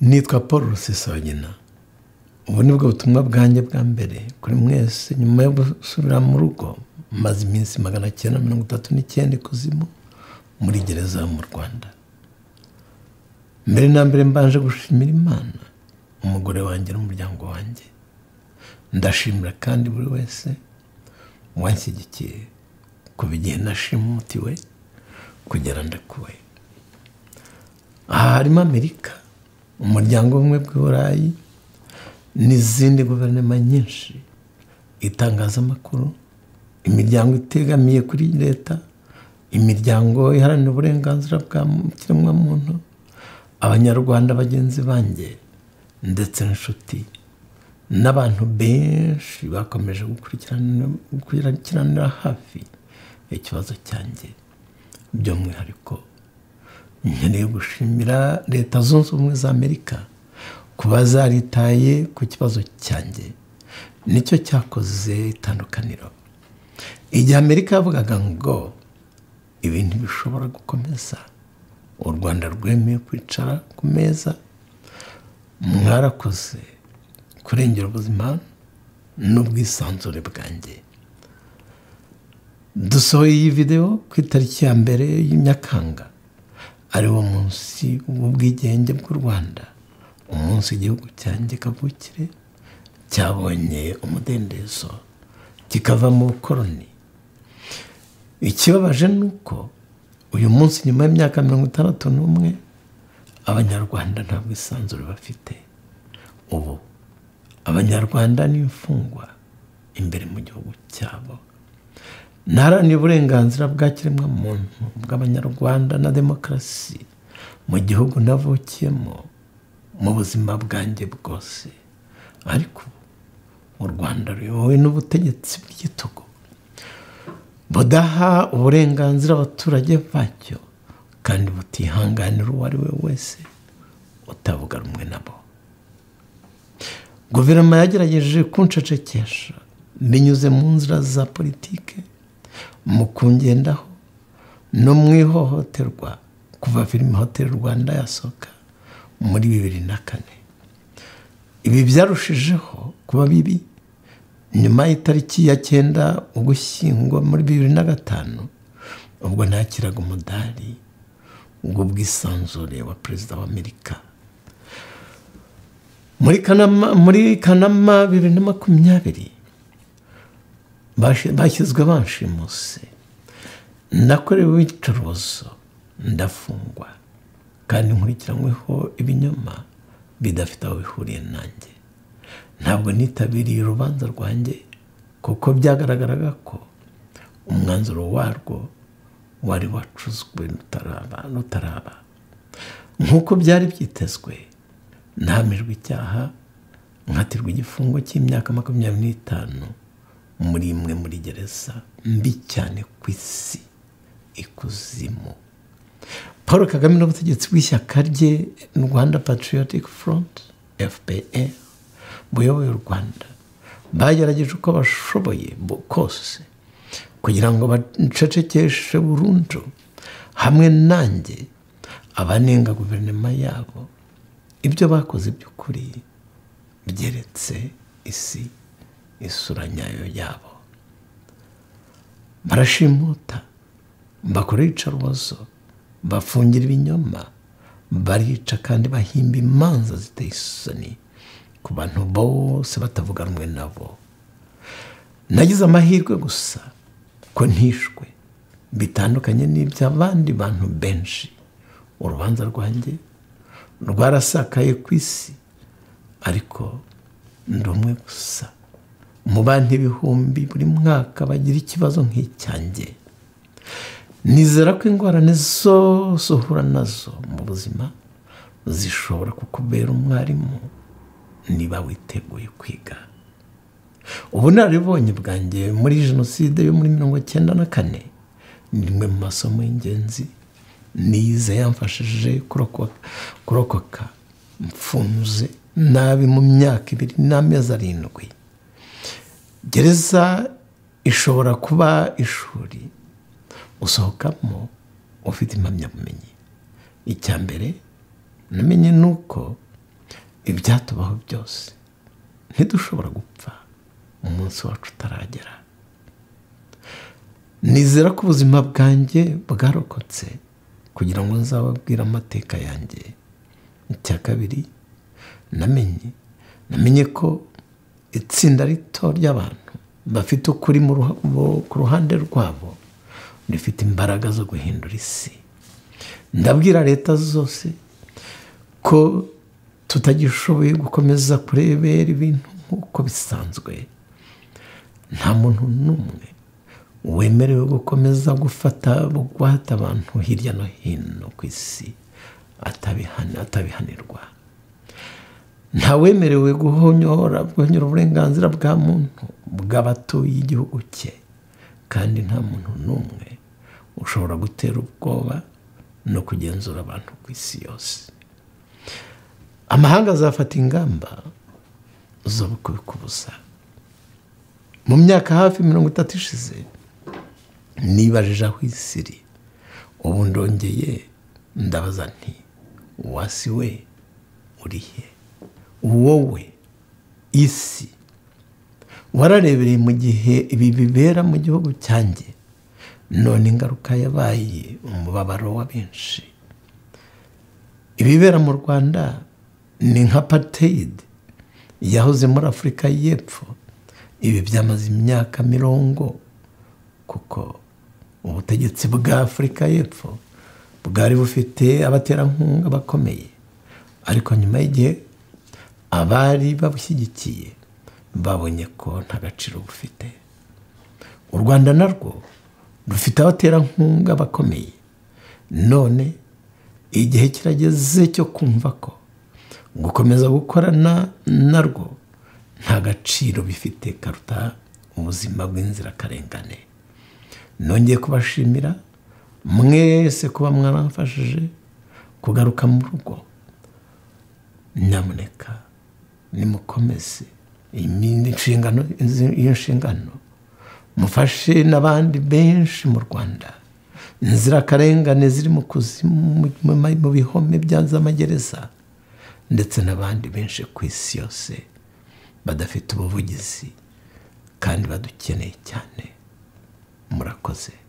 nitwa paul rusesabagina ubu ni bwo butumwa bwanjye bwa mbere kuri mwese nyuma yo gusubira mu rugo maze iminsi magana cyenda mirongo itatu n'icyenda ikuzimu muri gereza mu rwanda mbere na mbere mbanje gushimira imana umugore wanjye n'umuryango wanjye ndashimira kandi buri wese wanshyigikiye kuva igihe nashimutiwe kugera ndakuwe aha harimo amerika umuryango umwe bw'iburayi n'izindi guverinoma nyinshi itangazamakuru imiryango itegamiye kuri leta imiryango iharanira uburenganzira bwa kiremwamuntu abanyarwanda bagenzi banjye ndetse n'inshuti n'abantu benshi bakomeje gukurikiranira hafi ikibazo cyanjye by'umwihariko nkeneye gushimira leta zunze ubumwe za amerika kuba zaritaye ku kibazo cyanjye nicyo cyakoze itandukaniro igihe amerika yavugaga ngo ibintu bishobora gukomeza u rwanda rwemeye kwicara ku meza mwarakoze kurengera ubuzima n'ubwisanzure bwanjye dusohoye iyi videwo ku itariki ya mbere y'imyakanga ariwo munsi w'ubwigenge bw'u rwanda umunsi igihugu cyanjye kavukire cyabonye umudendezo kikava mu bukoroni ikibabaje ni uko uyu munsi nyuma y'imyaka mirongo itandatu n'umwe abanyarwanda nta bwisanzure bafite ubu abanyarwanda ni imfungwa imbere mu gihugu cyabo ntaharanira uburenganzira bwa kiremwamuntu bw'abanyarwanda na demokarasi mu gihugu navukiyemo mu buzima bwanjye bwose ariko u rwanda ruyobowe n'ubutegetsi bw'igitugu budaha uburenganzira abaturage bacyo kandi butihanganira uwo ari we wese utavuga rumwe nabo guverinoma yagerageje kunshecekesha binyuze mu nzira za politike mu kungendaho no mu ihohoterwa kuva filime hoteli rwanda yasohoka muri bibiri na kane ibi byarushijeho kuba bibi nyuma y'itariki ya cyenda ugushyingwa muri bibiri na gatanu ubwo nakiraga umudari ubwo bwisanzure wa perezida wa amerika muri kanama bibiri na makumyabiri bashyizwe banshimuse nakorewe iyicarubozo ndafungwa kandi nkurikiranyweho ibinyoma bidafite aho bihuriye nanjye ntabwo nitabiriye urubanza rwanjye kuko byagaragaraga ko umwanzuro warwo wari wacuzwe rutaraba nk'uko byari byitezwe ntahamijwe icyaha nkatirwa igifungo cy'imyaka makumyabiri n'itanu muri imwe muri gereza mbi cyane ku isi ikuzimu paul kagame n'ubutegetsi bw'ishyaka rye rwanda patriotic front fpr buyoboye u rwanda bagerageje uko bashoboye kose kugira ngo bacecekeshe burundu hamwe nanjye abanenga guverinoma yabo ibyo bakoze by'ukuri byeretse isi isura nyayo yabo barashimuta bakora iyicarubozo bafungira ibinyoma barica kandi bahimba imanza ziteye isoni ku bantu bose batavuga rumwe nabo nagize amahirwe gusa ko ntishwe bitandukanye n'iby'abandi bantu benshi urubanza rwanjye rwarasakaye ku isi ariko ndi umwe gusa mu bantu ibihumbi buri mwaka bagira ikibazo nk'icyanjye nizera ko ingorane zose uhura nazo mu buzima zishobora kukubera umwarimu niba witeguye kwiga ubunararibonye bwanjye muri jenoside yo muri mirongo icyenda na kane ni rimwe mu masomo y'ingenzi nize yamfashije kurokoka mfunze nabi mu myaka ibiri n'amezi arindwi gereza ishobora kuba ishuri usohokamo ufite impamyabumenyi icya mbere namenye ni uko ibyatubaho byose ntidushobora gupfa umunsi wacu utaragera nizera ko ubuzima bwanjye bwarokotse kugira ngo nzababwire amateka yanjye icya kabiri namenye namenye ko itsinda rito ry'abantu bafite ukuri ku ruhande rwabo rifite imbaraga zo guhindura isi ndabwira leta zose ko tutagishoboye gukomeza kurebera ibintu nk'uko bisanzwe nta muntu n'umwe wemerewe gukomeza gufata bugwate abantu hirya no hino ku isi atabihanirwa nta wemerewe guhonyora guhonyora uburenganzira bwa muntu bw'abatuye igihugu cye kandi nta muntu n'umwe ushobora gutera ubwoba no kugenzura abantu ku isi yose amahanga azafata ingamba zo kubikubuza mu myaka hafi mirongo itatu ishize nibajije aho isi iri ubu ndongeye ndabaza nti wasi we urihe wowe isi wararebereye mu gihe ibi bibera mu gihugu cyanjye none ingaruka yabaye umubabaro wa benshi ibibera mu rwanda ni nka pateyidi yahoze muri afurika y'epfo ibi byamaze imyaka mirongo kuko ubutegetsi bwa afurika y'epfo bwari bufite abaterankunga bakomeye ariko nyuma y'igihe abari babushyigikiye babonye ko nta gaciro bufite u rwanda narwo rufite abaterankunga bakomeye none igihe kirageze cyo kumva ko gukomeza gukorana narwo nta gaciro bifite karuta ubuzima bw'inzirakarengane nongeye kubashimira mwese kuba mwaramfashije kugaruka mu rugo nyamuneka nimukomeze inshingano iyo nshingano mufashe n'abandi benshi mu rwanda inzirakarengane ziri mu kuzimu mu bihome by'amagereza ndetse n'abandi benshi ku isi yose badafite ubuvugizi kandi badukeneye cyane murakoze